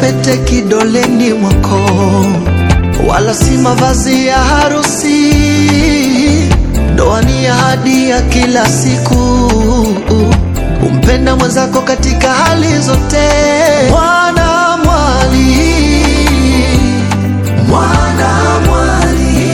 pete kidoleni mwako, wala si mavazi ya harusi. Ndoa ni ahadi ya kila siku, umpenda mwenzako katika hali zote. Mwana mwali, mwana mwali,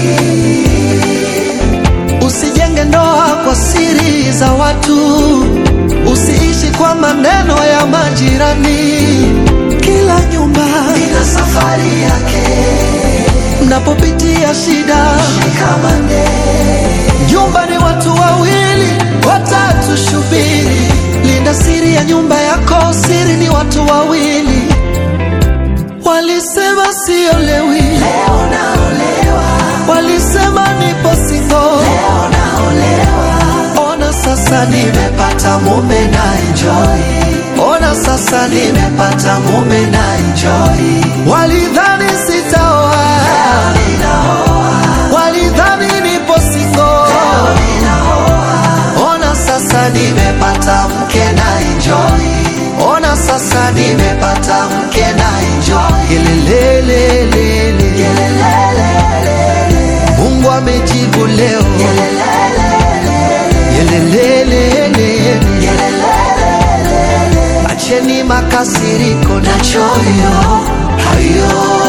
usijenge ndoa kwa siri za watu, usiishi kwa maneno ya majirani. Kila nyumba ina safari yake, mnapopitia shida shikamane. Nyumba ni watu wawili, watatu shubiri. Linda siri ya nyumba yako, siri ni watu wawili. Walisema siolewi, leo naolewa. Walisema nipo single, leo naolewa. Ona sasa nimepata mume na enjoy. Ona sasa nimepata mume na enjoy. Walidhani sitaoa, leo ninaoa. Walidhani nipo single, leo ninaoa. Ona sasa nimepata mke na enjoy. Ona sasa nimepata mke na enjoy. Yelelelelele. Mungu amejibu leo. Yelelelelele. Acheni makasiriko na choyo hayo.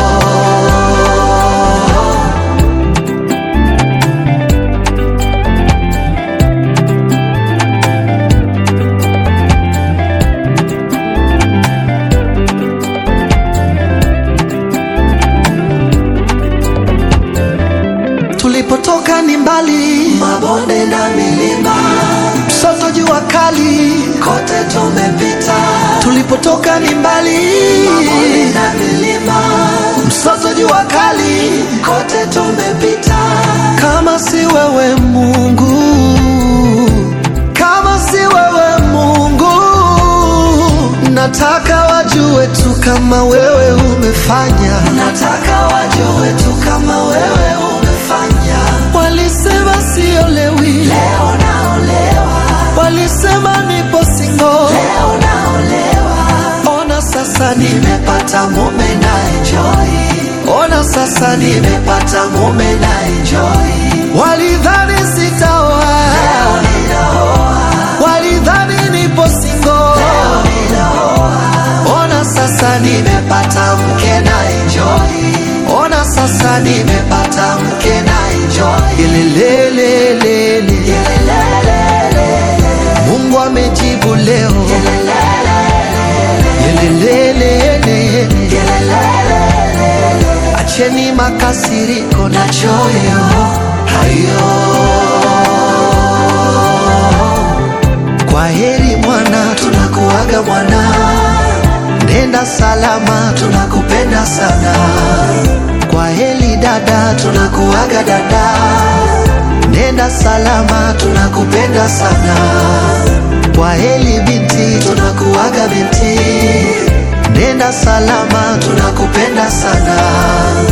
Tulipotoka ni mbali, mabonde na milima, msoto jua kali, kote tumepita. Tulipotoka ni mbali, mabonde na milima, msoto jua kali, kote tumepita. Kama si wewe Mungu, kama si wewe Mungu, nataka wajue tu kama wewe umefanya, nataka wajue tu kama wewe umefanya. Walisema siolewi, leo naolewa. Walisema nipo single, leo naolewa. Ona sasa nimepata mume na enjoy. Ona sasa nimepata mume na enjoy. Walidhani sitaoa, leo ninaoa. Walidhani nipo single, leo ninaoa. Ona sasa nimepata mke na enjoy. Ona sasa nimepata mke na enjoy. Yelelelelele. Mungu amejibu leo. Yelelelelele. Acheni makasiriko na choyo hayo. Kwa heri mwana, tunakuaga mwana, nenda salama, tunakupenda sana. Kwa heri dada, tunakuaga dada, nenda salama, tunakupenda sana. Kwa heri binti, tunakuaga binti, nenda salama, tunakupenda sana.